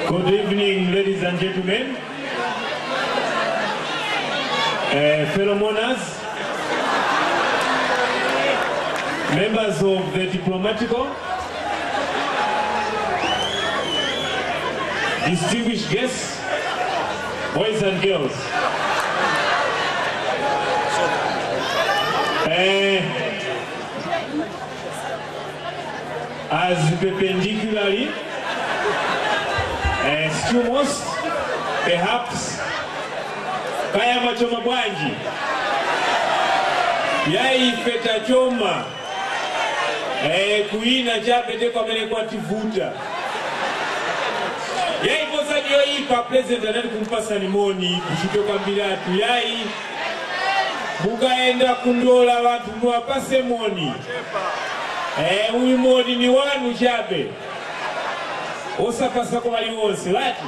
Good evening, ladies and gentlemen. Uh, fellow mourners, members of the diplomatical, distinguished guests, boys and girls. Uh, as perpendicularly uh, stumos, perhaps kayama choma bwanji yaifeta choma eh, kuina chapete kwamene kwativuta yaiposa ndiyoipa president anati kumpasa nimoni kuchite kwambiratu yayi mukaenda kundola vanthu muwapase moni eh, uyu moni ni wanu chabe osapasa kwa waliwonse lati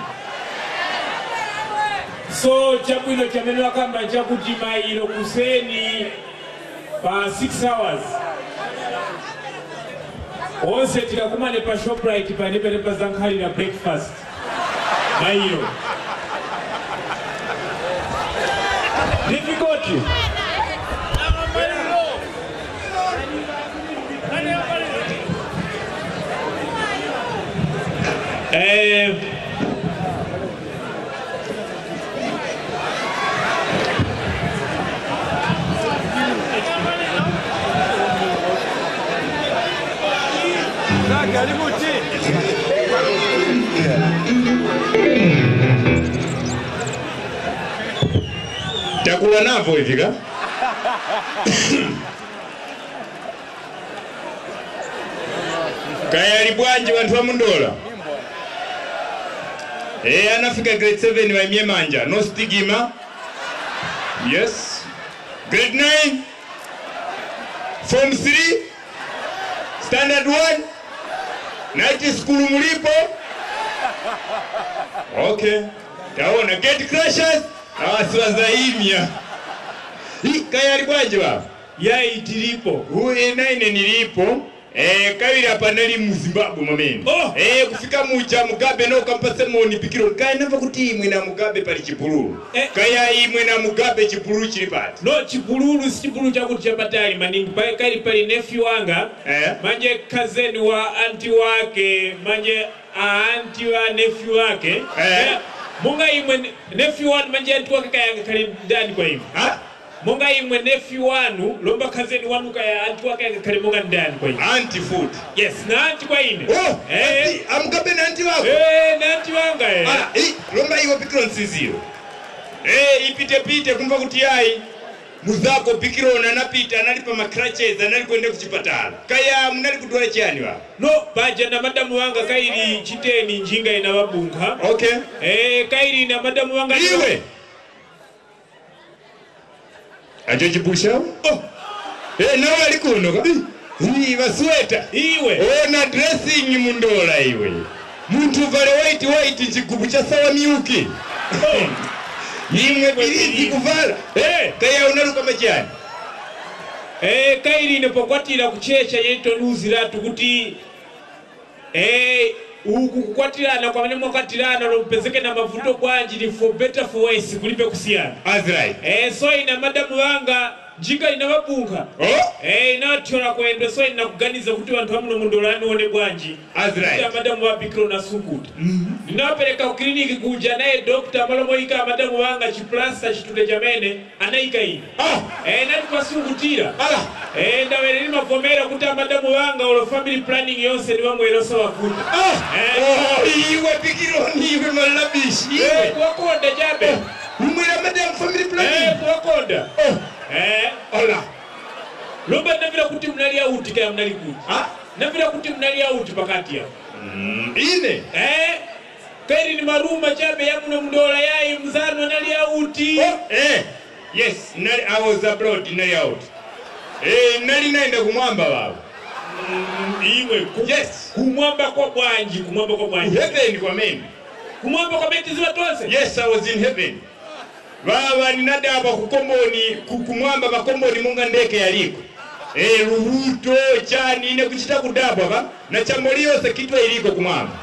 so chabwino chamene wakamba chakuti mailo kuseni pa 6 hours onse tikakumane pa shoprite panepene pazankhalira breakfast mailo difficult eh, takula navo hivi ka kayali bwanji vanthu va mundola e anafika grade 7 vaimye manja no stigima yes grade 9 form 3 standard 1 night school mulipo okay taona gate crashers awasiwazaimya kayali bwanji baba yayi tilipo uye naine nilipo Eh, kawili hapa nali mu Zimbabwe mwamene Oh! eh, kufika mucha mugabe no kampase moni pikiro kaya nava kuti imwe na mugabe pali chipululu Eh. kaya imwe na mugabe chipululu chili pati no chipululu si chipululu chakuti chapatali maningi pa- kali pali nephew wanga Eh. manje kazeni wa anti wake manje aanti wa nephew wake Eh. monga imwe nephew wanu manje anti wake kayanga kali ndani kwa imwe ha monga imwe nephew wanu lomba kazeni wanu kaya anti wake yanga kali monga ndani kwa imwe anti food yes na anti kwa ine oh eh anti amugabe na anti wako eh na anti wanga eh ah eh lomba iwo pikiro nsiziro eh ipite pite kumva kuti yayi muzako pikiro nanapita anali pa macratches anali kuenda kuchipatala kaya munali kudwala chiyani baba no paja na madamu wanga kaili chiteni njinga ina wabunkha okay eh kaili na madamu wanga iwe acho chipusha oh. eh, nawe ali kuno ka Ii, vasweta iwe ona dressing mundola iwe muntu vale white white chigubu cha sawa miuki imwe bilizi kuvala Eh. kaya unaluka machani eh kaili nepokwatira kuchecha yeito nuziratu kuti eh uku kukwatirana kwamene mwakwatirana lompezeke na mavuto bwanji ni for better for worse kulibe kusiyana as right eh so ina madamu wanga njinga ina wabunkha oh eh inathyola kwendo so inakuganiza kuti vanthu vamuno mundolani one bwanji as kuti right amadamu wapikiro na sunguta ndinawapereka ku kliniki kuja naye dokta amalomoyika amadamu wanga chiplasta chitude chamene anayika ine ah eh nati pasungutira ala eh ndawere limavomera kuti amadamu wanga ulo family planning yonse niwamwerosa wakuta ah Eh. oh iwe pikironi iwe malabishi eh iwe kuwakonda chabe umwira madam family eh planning kuwakonda oh eh ala lomba ndavira kuti mnali auti kaya mnali kuti ah ndavira kuti mnali auti pakati ya Mm, ine eh kairi ni maruma chabe yamuno mndola yayi mzano anali auti Oh, eh, yes, nali, I was abroad, nali out. Eh, nali naenda kumwamba baba. iwe ku- Yes. kumwamba kwa bwanji kumwamba kwa bwanji Heaven kwa mimi. kumwamba kwa beti ziwa tonse Yes, I was in heaven. Baba ninadaba kukomboni ku- kumwamba makomboni munga ndeke yaliko. Eh, ruhuto chani ine kuchita kudabwa ba na chambo liyose kitwa iliko kumwamba.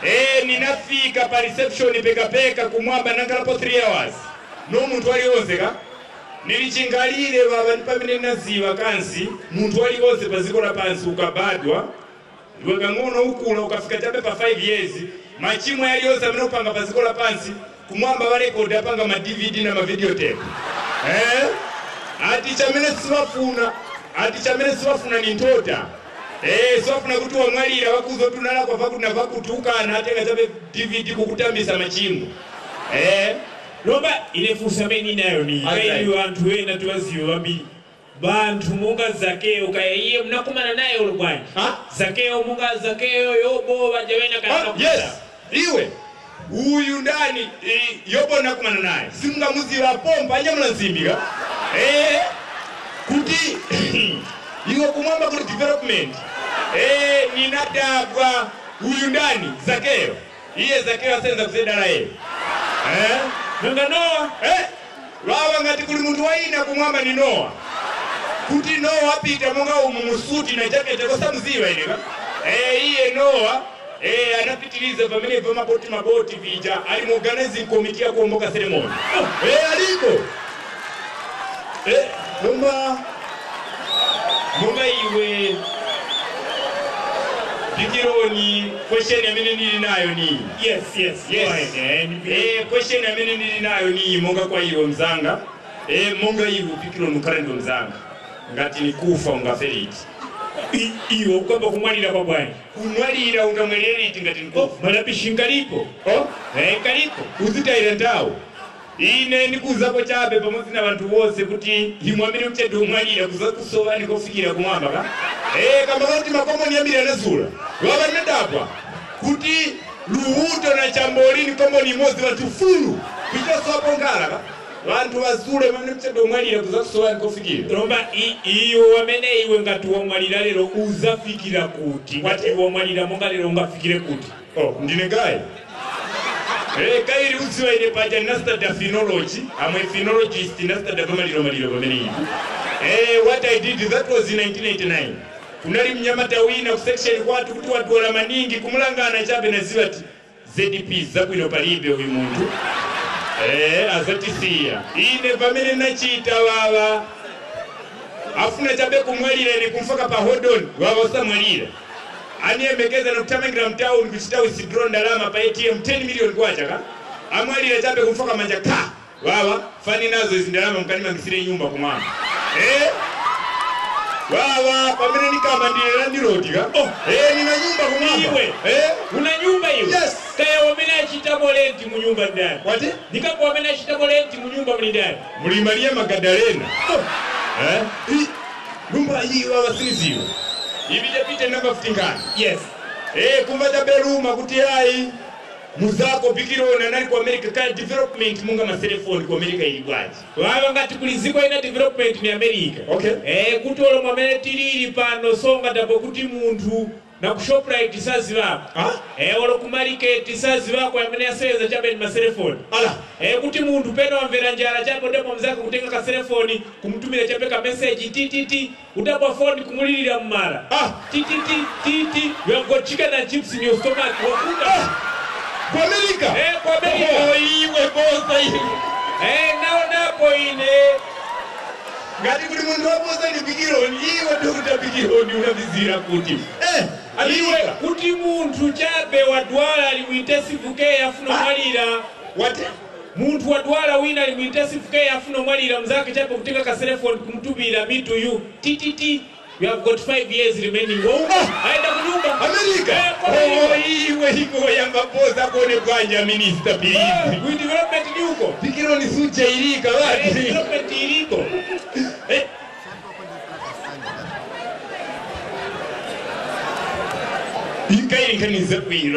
Eh, ninafika pa reception pekapeka kumwamba nankalapo 3 hours no munthu aliwonse ka nilichingalire baba ndi pamene naziwa kansi munthu aliwonse pa dziko lapansi ukabadwa iwe kang'ono ukula ukafika chabe pa 5 years machimo yaliyonse amene upanga pa dziko lapansi kumwamba warekodi apanga ma dvd na ma videotape eh? ati chamene sibafuna ati chamene sibafuna ni ntota Eh, sibafuna kuti wamwalira wakuzotunala kwa vakuti navakutukana atenga chabe dvd kukutambisa machimo eh? lomba ine funso amene inayo ni Alright. kaili anthu ena tiwaziwa vambiri banthu monga zakeyo kaya iye munakumana naye ulo bwanji Ha? zakeyo monga zakeyo yobo vajawena Ah, yes iwe uyu ndani eh, yobo nakumana naye simungamuziva pompa anyamula nsimbika eh, kuti iwe kumwamba kuli development eh, ninadabwa uyu ndani zakeyo iye zakeyo asenza kuzedala yeye eh? nanga nowa eh? wawa ngati kuli munthu waina kumwamba ni nowa kuti nowa apita monga umu musuti na jakete kosamuziwa ineka eh, iye nowa eh, anapitiliza pamenepo maboti maboti vija ali mu organizing committee ya kuomboka ceremony oh, eh, aliko eh, monga monga iwe bigironi question amene ndili nayo ni yes yes Yes. go ahead, eh, ni- Eh, question amene ndili nayo ni monga kwa iwe mzanga eh, monga iwe upikiro nukhale ndo mzanga ngati nikufa ungaferiti i- iwo kwamba kumwalira kwa bwanji kumwalira ungamweleliti ngati nikufa malapishi nkalipo oh? eh, nkalipo uzitayira ndawo ine ndikuuzapo chabe pamodzi na vanthu vose kuti imwe amene mchede umwalira kuzakusowa nikofikira kumwamba ka eh, kamba kuti makomoni ambiri anazula wava ndinadabwa kuti luhuto na chamboli ni komoni imodzi vanthu fulu kuitasowapo ngala ka vanthu vazule pamene mchede umwalira kuzakusowa nikofikira lomba i- iyo amene iwe ngati wamwalira lero uzafikira kuti ngati wamwalira monga lero ungafikire kuti oh, ndine gayi Eh, kairi udziwa ine paja ndinastada phenology amwe phenologist ndinastada pamaliro maliro pamene ivi eh, what i did that was in 1989 kunali mnyamata wina ku section kwatu kuti wadwala maningi kumulangana chabe naziwa ti zdp zabwino palibe uyu munthu eh, azatisiya ine pamene nachita wawa afuna chabe kumwalira ine kumfaka pa hodon wawa usamwalira aniyembekeza nokutamangira mtawuni kuchitawu isidro ndalama pa atm 10 million kwacha ka amwalira chabe kumfaka manja ka wawa fani nazo izi ndalama mukanimangisire nyumba kumwamba eh? wawa pamene nikamba ndilera ndiloti ka oh. eh, nina nyumba kumwamba Iwe. eh? una nyumba iwe Yes. kaya wamene achitamo lenti mu nyumba ndani wati ndikapo wamene achitamo lenti mu nyumba muli ndani muli mariya magadalena eh? I- nyumba iyi wawa siniziwa ibijapite namba futingana yes Eh, kumva tabeluma kuti ayi muzako bikirona nali ku america kale development munga maselefoni ku america ili bwaji waba ngati kuli ziko ina development ni america Okay. eh, kuti olo mwamene tilili pano songa dapo kuti munthu na ku shoprite sazivako Ah? eh, olo ku market sazivako amene aseweza chabe ni maselefoni ala Eh, kuti munthu pena wamvera njala chapo ndipo mzake kutenga ka selefoni kumtumira chape ka message ttt utapwa foni kumulirira mmala Ah. ttt ttt you have got chicken and chips in your stomach wakuda ku america eh, kwa America Oh, iwe bosa iwe eh, naonapo ine ngati kuti munthu wabosa ni bikironi iwe dokuta bikironi unavizira kuti eh, iwe aliwe kuti munthu chabe wadwala ali mu intensive care afuna omwalira wate munthu wadwala wina ali mu intensive care afuna omwalira mzake chabe kutenga ka selefoni kumtumira me to you ttt you have got 5 years remaining wauma aenda kunyumba america Eh, kwa oh, America. iwe iwe yamba bosa kone bwanja minista Eh, bilizi with development ni huko bikironi sujairika Eh, wati development iliko Eh. inkairinkaniza bwino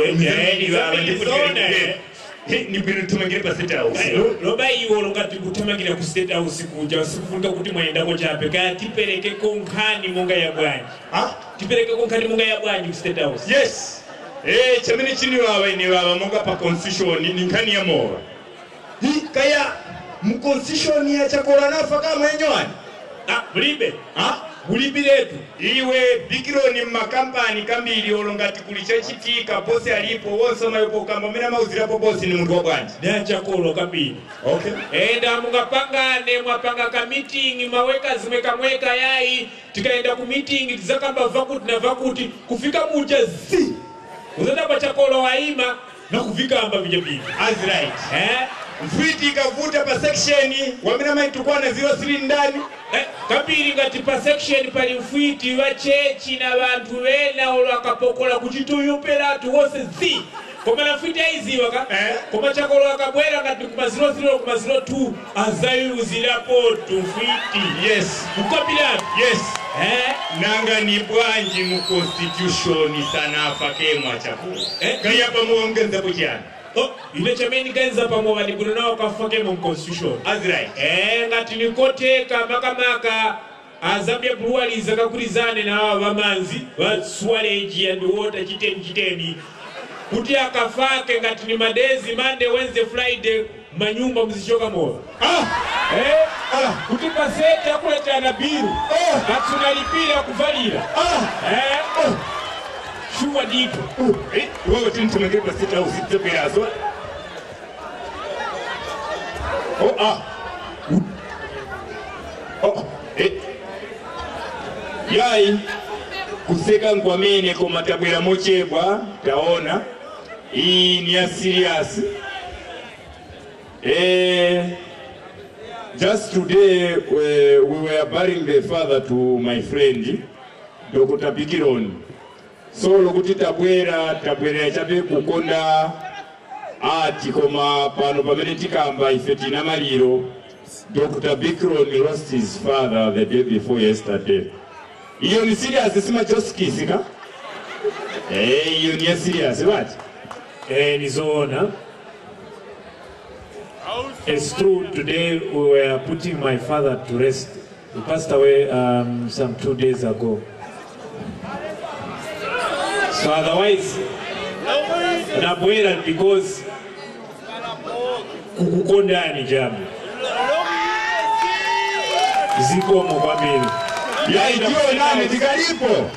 nibwino tumangire pa state house loba iwo longati kuthamangira ku state house kuja sikufunika kuti mwayendako chape kaya tiperekeko nkhani monga ya bwanji Ah? tiperekeko nkhani monga ya bwanji ku state house yes eh chamene chini wawa ine wawa monga pa constitution ni nkhani ya mowa hi kaya mu constitution ya chakola nafa kama yenyowani ah mulibe ah mulipiretu iwe bigironi mumakampani kambiri olo ngati kuli chachitika bosi alipo wonsomayopo ukamba umene amauzirapo bosi ni munthu wa bwanji nachakolo kambiri okay enda mungapangane mwapanga ka meeting mwaweka zimwekamweka yayi tikaenda ku meeting tizakamba vakuti na vakuti kufika muja zi uzatapa chakolo waima na kuvikamba vijapili as right eh? mfiti ikavuta pa section wamene amaitukwana 03 ndani Eh, kapiri ngati pa section pali mfwiti wa chechi na vanthu vena ulo akapokola kuti tuyuperatu wose zi koma na mfwiti aiziwa ka Eh. koma chakolo akabwera ngati kuma 00 kuma 02 azayuzirapotu mfwiti yes mukapiratu yes eh? nanga ni bwanji mu constitution sanafa kemwa chakulu Eh? kayapa muongezapo chani oh, ine chamene kaenza pamwe vanikuno nawo kafakemo mconstitution as right Eh, ngati nikoteka makamaka azambia breweries akakurizane na awa vamanzi va swaleji and water chiteni chiteni kuti akafake ngati ni madezi monday wednesday friday manyumba muzichoka moyo ah eh, ah kuti pasete akuletana biru Oh. katsunalipira kuvalira ah eh, shuwa ndipo Eh, wewe tintumengere pa sita au sita perazo oh ah oh eh yai kuseka nkwamene koma tabwera mochebwa taona iyi ni ya serious eh just today we, we were burying the father to my friend Dr. Bigironi solo kuti tabwera tabwerera chabe kukonda ati koma pano pamene tikamba ife tina maliro dr bikron lost his father the day before yesterday iyo ni serious simachosikisika Eh, iyo ni ya serious bati Eh, nizoona. It's true, today we were putting my father to rest. He passed away um, some two days ago. So otherwise, nabwera because kukukondani jambo zikomo kwambiri yaidiyo nane tikalipo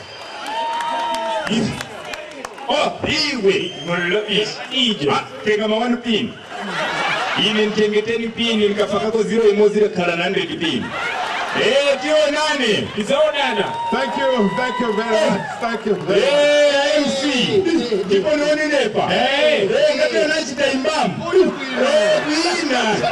oh iwe mullo ije Ah, tenga mawanu pini ine ntengeteni pini nikafakako ziro imozi rekhala 100 pini Eh, tiyo nane tizaonana Thank you, thank you very much. Thank you very much. Eh, MC ndipo nionenepa Eh. Eh, ngati anachita imbamu Eh, kuina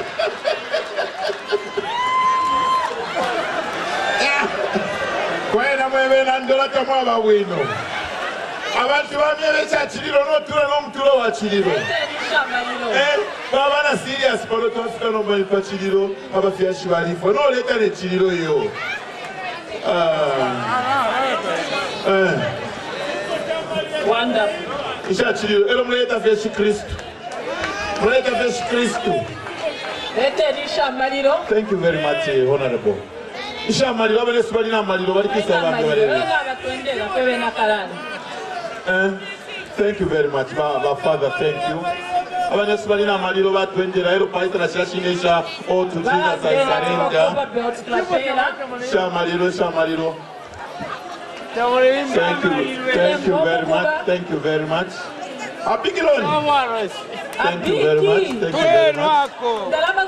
kwena mwebena ndola tamwaba bwino abantu bamyebe kya kiriro n'otulo n'omutulo wa kiriro Eh, babana serious pano twafika n'omanyi pa kiriro abafyashi balifo n'oleeta ne kiriro yo Ah. Eh, Wonderful. ekya kiriro era muleeta feshi kristu muleeta feshi kristu Leta erisha amaliro. thank you very much eh, honorable isha amaliro abenesu balina amaliro bali Leta kisa bange amaliro. balebe Oyo abatwendera kwebe nakalani. Eh, thank you very much ba, ba father thank you abanyesu balina amaliro batwendera ero paitana kirashinesha otuzina zaisarenga Babe otutwatera. shamaliro shamaliro thank you thank you very much thank you very much abigironi thank you very much thank you very much Ndalama